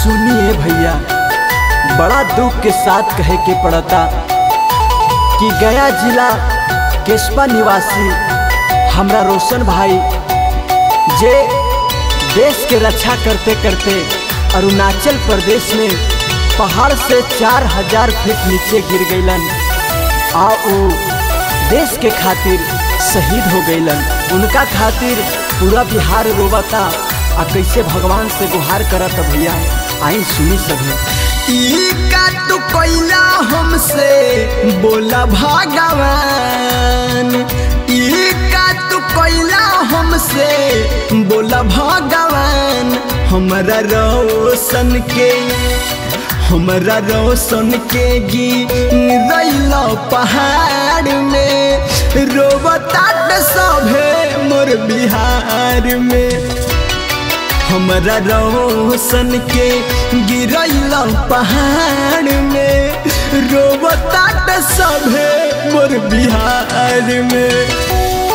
सुनिए भैया बड़ा दुख के साथ कहे के पड़ता कि गया जिला केशवा निवासी हमरा रोशन भाई जे देश के रक्षा करते करते अरुणाचल प्रदेश में पहाड़ से चार हजार फीट नीचे गिर गईलन आ उ देश के खातिर शहीद हो गईलन उनका खातिर पूरा बिहार रोवता आ कैसे भगवान से गुहार करत भैया आई सुनी सभी ई का तू कोइला हमसे बोला भगवान ई का तू कोइला हमसे बोला भगवान हमरा रोशन के हमरा रोशन के गिरल पहाड़ में रोबताट सभे मोर बिहार में हमरा रोशन के गिरल पहाड़ में रोबताट सभे मोर बिहार में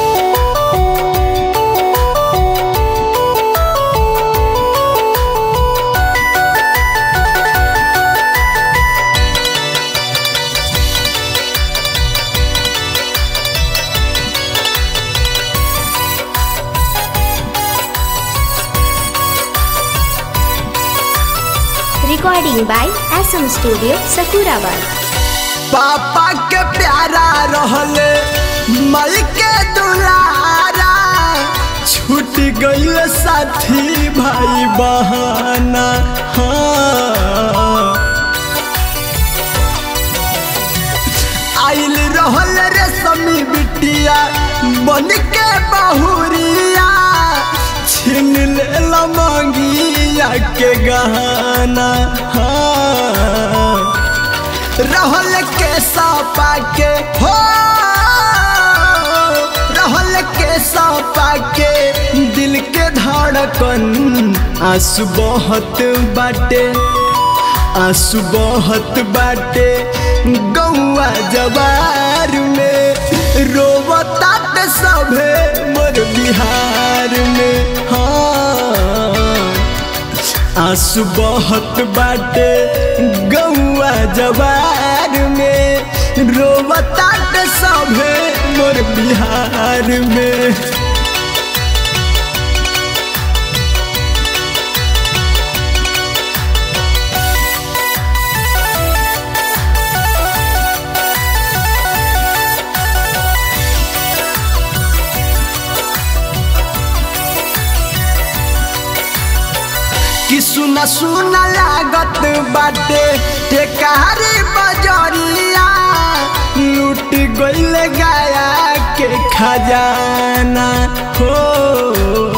Recording by SM Studio, Sakurabad. पापा के प्यारा रहले मई के दुलारा छूट गईल साथी भाई बहाना हाँ आइल रहल रे समी बिटिया बन के बहुरिया छीन लेल मंगिया के गहना हाँ रहल के सपा के हो रहल के सपा के दिल के धड़कन आंसू बहत बाटे आंसू बहत बाटे गौआ जवार में रोबतात सभे मोर बिहार में हाँ आंसू बहत बाटे गौआ जवार में रोबतात सभे मोर बिहार में कि सुना सुना लागत बाटे टेकारी बजरिया लूट गईल गाया के खजाना हो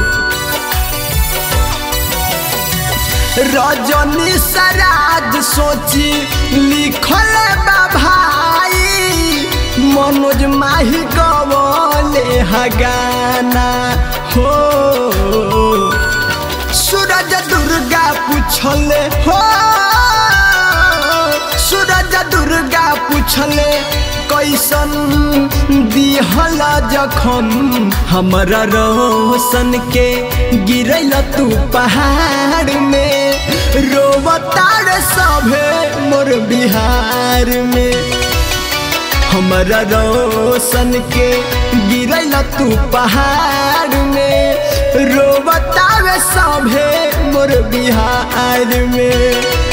रजनी सराज सोची लिखल बा भाई मनोज माही गवले हगाना हो सूरज दुर्गा पूछले हो सूरज दुर्गा पूछले कैसन दिहल जखम हमरा रोशन के गिरल तू पहाड़ में रोबतार सभे मोर बिहार में हमरा रोशन के गिरल तू पहाड़ में रोबतावे सभे मोर बिहार में